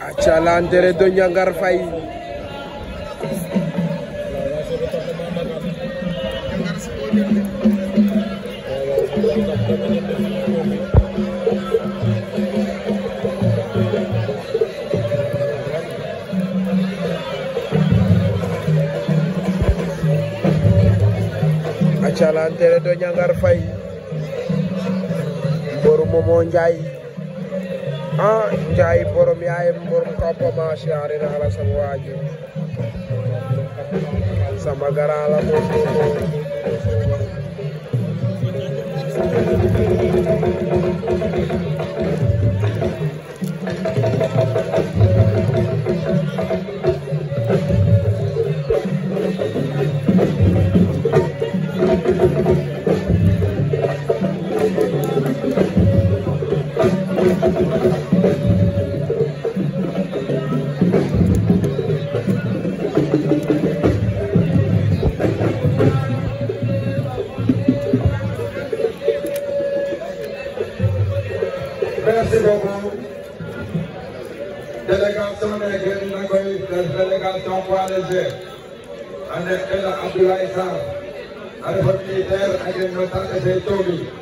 aca lantere do Njangar Faye aca lantere do Njangar Faye mboru Momo Njaay ah Njaay borom yaayem borom kappama siyaare naa la sama waaju sama gara la moom Merci beaucoup. Délégation nekk na koy def délégation poids léger. ànd ak El Abdoulaye Sarr. Alpha militaire ak le notaire de Tobi.